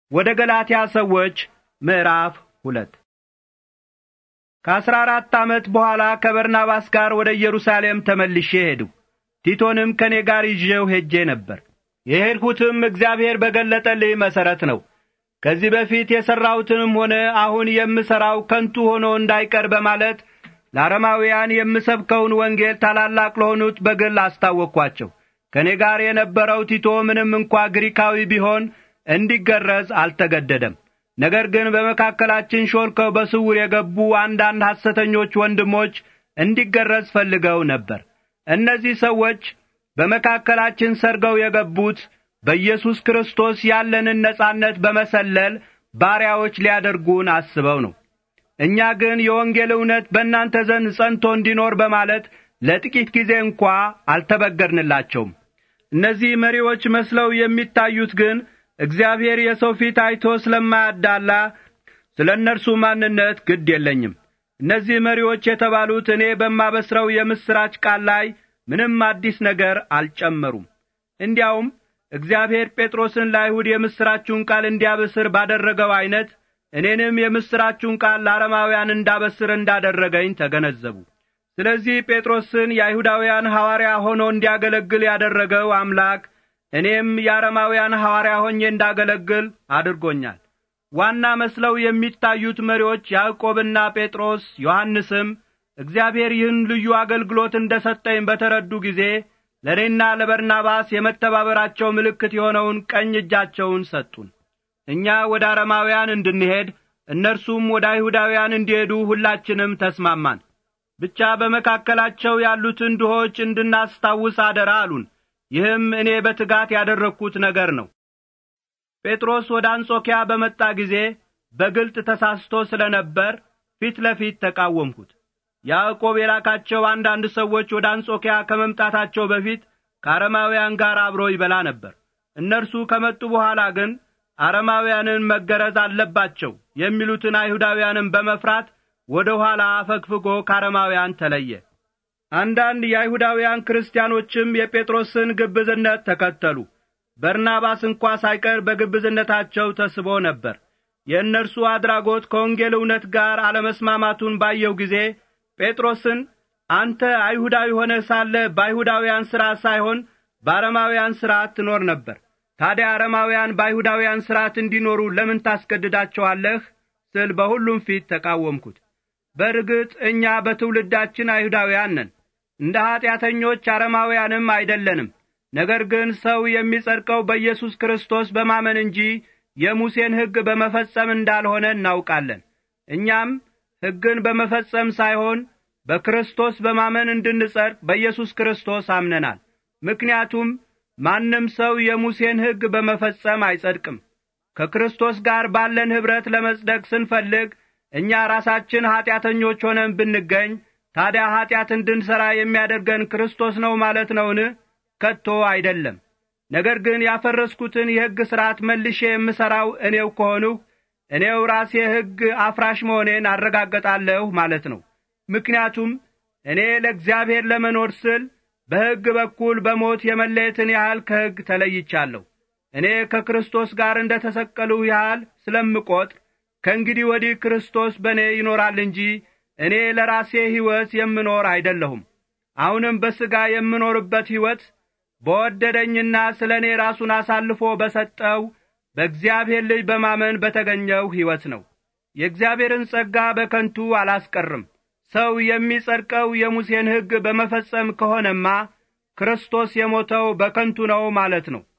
ወደ ገላትያ ሰዎች ምዕራፍ ሁለት ከአስራ አራት ዓመት በኋላ ከበርናባስ ጋር ወደ ኢየሩሳሌም ተመልሼ ሄድሁ። ቲቶንም ከእኔ ጋር ይዤው ሄጄ ነበር። የሄድሁትም እግዚአብሔር በገለጠልኝ መሠረት ነው። ከዚህ በፊት የሠራሁትንም ሆነ አሁን የምሠራው ከንቱ ሆኖ እንዳይቀር በማለት ለአረማውያን የምሰብከውን ወንጌል ታላላቅ ለሆኑት በግል አስታወቅኳቸው። ከእኔ ጋር የነበረው ቲቶ ምንም እንኳ ግሪካዊ ቢሆን እንዲገረዝ አልተገደደም። ነገር ግን በመካከላችን ሾልከው በስውር የገቡ አንዳንድ ሐሰተኞች ወንድሞች እንዲገረዝ ፈልገው ነበር። እነዚህ ሰዎች በመካከላችን ሰርገው የገቡት በኢየሱስ ክርስቶስ ያለንን ነጻነት በመሰለል ባሪያዎች ሊያደርጉን አስበው ነው። እኛ ግን የወንጌል እውነት በእናንተ ዘንድ ጸንቶ እንዲኖር በማለት ለጥቂት ጊዜ እንኳ አልተበገርንላቸውም። እነዚህ መሪዎች መስለው የሚታዩት ግን እግዚአብሔር የሰው ፊት አይቶ ስለማያዳላ ስለ እነርሱ ማንነት ግድ የለኝም። እነዚህ መሪዎች የተባሉት እኔ በማበስረው የምሥራች ቃል ላይ ምንም አዲስ ነገር አልጨመሩም። እንዲያውም እግዚአብሔር ጴጥሮስን ለአይሁድ የምሥራችሁን ቃል እንዲያበስር ባደረገው ዐይነት እኔንም የምሥራችሁን ቃል ለአረማውያን እንዳበስር እንዳደረገኝ ተገነዘቡ። ስለዚህ ጴጥሮስን የአይሁዳውያን ሐዋርያ ሆኖ እንዲያገለግል ያደረገው አምላክ እኔም የአረማውያን ሐዋርያ ሆኜ እንዳገለግል አድርጎኛል። ዋና መስለው የሚታዩት መሪዎች ያዕቆብና ጴጥሮስ፣ ዮሐንስም እግዚአብሔር ይህን ልዩ አገልግሎት እንደ ሰጠኝ በተረዱ ጊዜ ለእኔና ለበርናባስ የመተባበራቸው ምልክት የሆነውን ቀኝ እጃቸውን ሰጡን። እኛ ወደ አረማውያን እንድንሄድ እነርሱም ወደ አይሁዳውያን እንዲሄዱ ሁላችንም ተስማማን። ብቻ በመካከላቸው ያሉትን ድሆች እንድናስታውስ አደራ አሉን። ይህም እኔ በትጋት ያደረግሁት ነገር ነው። ጴጥሮስ ወደ አንጾኪያ በመጣ ጊዜ በግልጥ ተሳስቶ ስለ ነበር ፊት ለፊት ተቃወምሁት። ያዕቆብ የላካቸው አንዳንድ ሰዎች ወደ አንጾኪያ ከመምጣታቸው በፊት ከአረማውያን ጋር አብሮ ይበላ ነበር። እነርሱ ከመጡ በኋላ ግን አረማውያንን መገረዝ አለባቸው የሚሉትን አይሁዳውያንን በመፍራት ወደ ኋላ አፈግፍጎ ከአረማውያን ተለየ። አንዳንድ የአይሁዳውያን ክርስቲያኖችም የጴጥሮስን ግብዝነት ተከተሉ። በርናባስ እንኳ ሳይቀር በግብዝነታቸው ተስቦ ነበር። የእነርሱ አድራጎት ከወንጌል እውነት ጋር አለመስማማቱን ባየው ጊዜ ጴጥሮስን አንተ አይሁዳዊ ሆነህ ሳለ በአይሁዳውያን ሥርዓት ሳይሆን በአረማውያን ሥርዓት ትኖር ነበር። ታዲያ አረማውያን በአይሁዳውያን ሥርዓት እንዲኖሩ ለምን ታስገድዳቸዋለህ? ስል በሁሉም ፊት ተቃወምኩት። በርግጥ እኛ በትውልዳችን አይሁዳውያን ነን፣ እንደ ኀጢአተኞች አረማውያንም አይደለንም። ነገር ግን ሰው የሚጸድቀው በኢየሱስ ክርስቶስ በማመን እንጂ የሙሴን ሕግ በመፈጸም እንዳልሆነ እናውቃለን። እኛም ሕግን በመፈጸም ሳይሆን በክርስቶስ በማመን እንድንጸድቅ በኢየሱስ ክርስቶስ አምነናል። ምክንያቱም ማንም ሰው የሙሴን ሕግ በመፈጸም አይጸድቅም። ከክርስቶስ ጋር ባለን ኅብረት ለመጽደቅ ስንፈልግ እኛ ራሳችን ኀጢአተኞች ሆነን ብንገኝ ታዲያ ኀጢአት እንድንሠራ የሚያደርገን ክርስቶስ ነው ማለት ነውን? ከቶ አይደለም። ነገር ግን ያፈረስኩትን የሕግ ሥርዓት መልሼ የምሠራው እኔው ከሆንሁ እኔው ራሴ ሕግ አፍራሽ መሆኔን አረጋገጣለሁ ማለት ነው። ምክንያቱም እኔ ለእግዚአብሔር ለመኖር ስል በሕግ በኩል በሞት የመለየትን ያህል ከሕግ ተለይቻለሁ። እኔ ከክርስቶስ ጋር እንደ ተሰቀልሁ ያህል ስለምቈጥር ከእንግዲህ ወዲህ ክርስቶስ በእኔ ይኖራል እንጂ እኔ ለራሴ ሕይወት የምኖር አይደለሁም። አሁንም በሥጋ የምኖርበት ሕይወት በወደደኝና ስለ እኔ ራሱን አሳልፎ በሰጠው በእግዚአብሔር ልጅ በማመን በተገኘው ሕይወት ነው። የእግዚአብሔርን ጸጋ በከንቱ አላስቀርም። ሰው የሚጸድቀው የሙሴን ሕግ በመፈጸም ከሆነማ ክርስቶስ የሞተው በከንቱ ነው ማለት ነው።